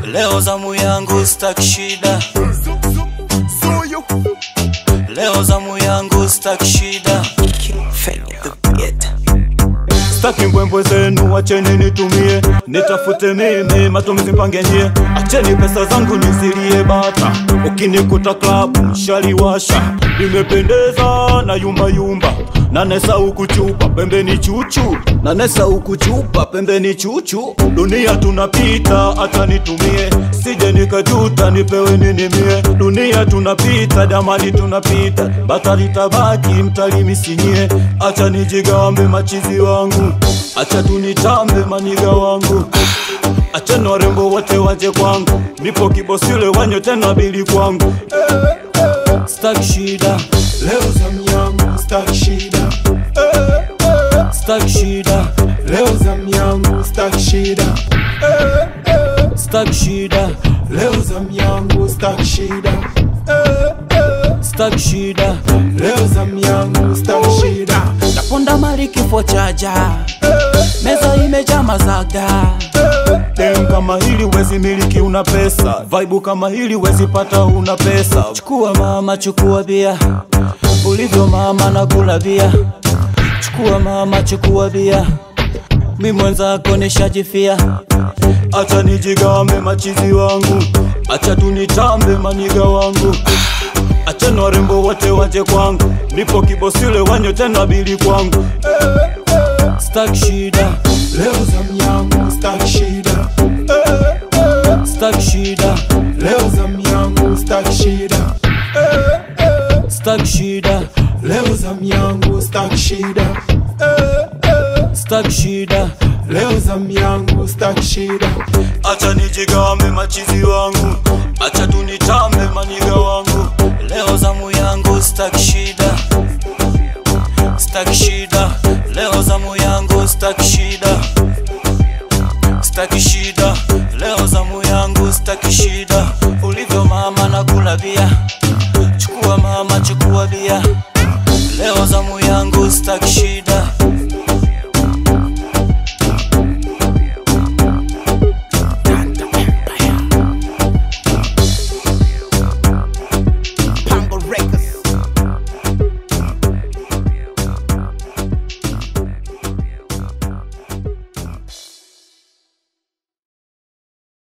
leo zamu yangu staki shida leo zamu yangu staki shida Staki mbwembwe zenu, wacheni nitumie, nitafute mimi matumizi mpange nyie, acheni pesa zangu nizilie bata, ukinikuta klabu mshaliwasha, nimependeza na yumba yumba nanesa huku chupa pembeni chuchu nanesa huku chupa pembeni chuchu dunia tunapita hata nitumie sije nikajuta nipewe nini mie dunia tunapita damani tunapita batali tabaki mtalimisinyie acha nijigambe machizi wangu acha tunitambe maniga wangu acheni warembo wote waje kwangu nipo kibosile wanyo tena bili kwangu staki shida Leo zamu yangu staki shida staki shida Leo zamu yangu staki shida staki shida Leo zamu yangu staki shida staki shida Leo zamu yangu staki shida naponda mali kifo chaja meza imejaa mazaga Dem kama hili wezi miliki una pesa Vibe kama hili wezi pata una pesa chukua mama chukua bia ulivyo mama na kula bia chukua mama chukua bia mi mwenzako nishajifia Acha nijigambe machizi wangu Acha tunitambe maniga wangu Acha na warembo wote waje kwangu Nipo kibosile wanyo tena bili kwangu staki shida Leo zamu yangu staki shida staki shida Leo zamu yangu staki shida staki shida Leo zamu yangu staki shida staki shida Leo zamu yangu staki shida Acha nijigambe machizi wangu Acha tunitambe maniga wangu leo zamu yangu staki shida staki shida leo zamu yangu staki shida staki shida leo zamu yangu staki shida ulivyo mama na kula bia chukua mama chukua bia leo zamu yangu staki shida